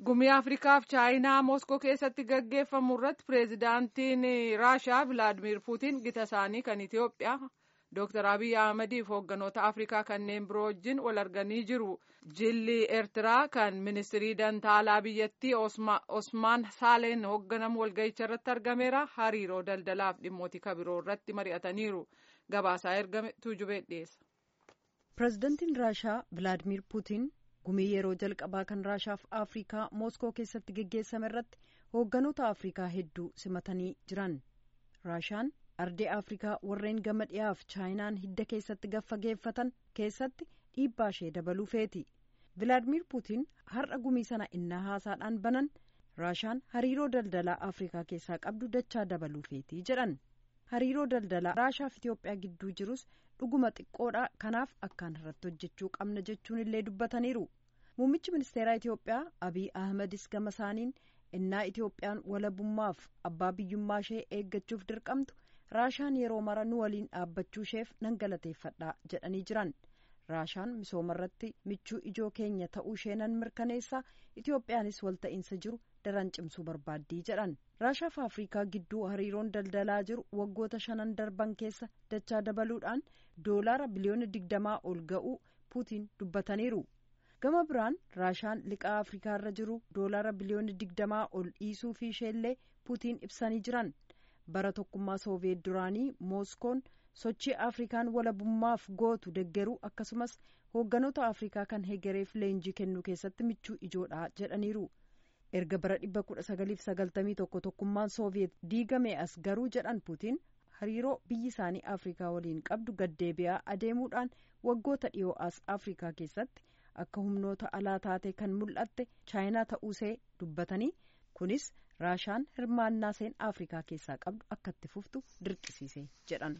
Gumii Afriikaaf Chaayinaa Moskoo keessatti gaggeeffamu irratti pireezidaantiin Raashaa Vilaadimir Puutiin gita isaanii kan Itoophiyaa Dr. Abiy Ahmadiif hoogganoota Afrikaa kanneen biroo wajjin wal arganii jiru. Jilli Eertiraa kan ministirii dantaalaa biyyattii Osmaan Saaleen hoogganamu walga'icha irratti argameera. Hariiroo daldalaaf dhimmoota kabiroo irratti mari'ataniiru. Gabaasaa ergame tuujubee dhiyeessa. Pireezidantiin Raashaa Vilaadimir Puutiin gumii yeroo jalqabaa kan Raashaaf Afrikaa Mooskoo keessatti geggeessame irratti hoogganoota Afrikaa hedduu simatanii jiran. Raashaan ardee Afrikaa warreen gama dhiyaaf Chaayinaan hidda keessatti gaffageeffatan keessatti dhiibbaa ishee dabaluu feeti. Vilaadimir Puutiin har'a gumii sana innaa haasaadhaan banan Raashaan hariiroo daldalaa Afrikaa keessaa qabdu dachaa dabaluu feeti jedhan. hariiroo daldalaa raashaaf Itoophiyaa gidduu jirus dhuguma xiqqoodha kanaaf akkaan irratti hojjechuu qabna jechuun illee dubbataniiru muummichi ministeeraa Itoophiyaa Abiy Ahmedis gama isaaniin innaa Itoophiyaan walabummaaf abbaa biyyummaa ishee eeggachuuf dirqamtu raashaan yeroo mara nu waliin dhaabbachuu isheef nan galateeffadha jedhanii jiran raashaan misooma irratti michuu ijoo keenya ta'uu ishee nan mirkaneessa Itoophiyaanis walta'iinsa jiru daran cimsuu barbaaddii jedhan raashaaf afrikaa gidduu hariiroon daldalaa jiru waggoota shanan darban keessa dachaa dabaluudhaan doolaara biliyoona digdamaa ol ga'uu puutiin dubbataniiru gama biraan raashaan liqaa afrikaa irra jiru doolaara biliyoona digdamaa ol dhiisuu fi isheellee puutiin ibsanii jiran bara tokkummaa sooviyeet duraanii mooskoon sochii afrikaan walabummaaf gootu deggeruu akkasumas hoogganoota afrikaa kan hegereef leenjii kennuu keessatti michuu ijoodha jedhaniiru. erga bara dhibba kudha sagaliif sagaltamii tokko tokkummaan sooviyeet diigame as garuu jedhan puutiin hariiroo biyyi isaanii afrikaa waliin qabdu gaddeebi'aa adeemuudhaan waggoota dhiyoo as afrikaa keessatti akka humnoota alaa taate kan mul'atte chaayinaa ta'uusee dubbatanii kunis raashaan hirmaannaa seen afrikaa keessaa qabdu akka itti fuftu dirqisiise jedhan.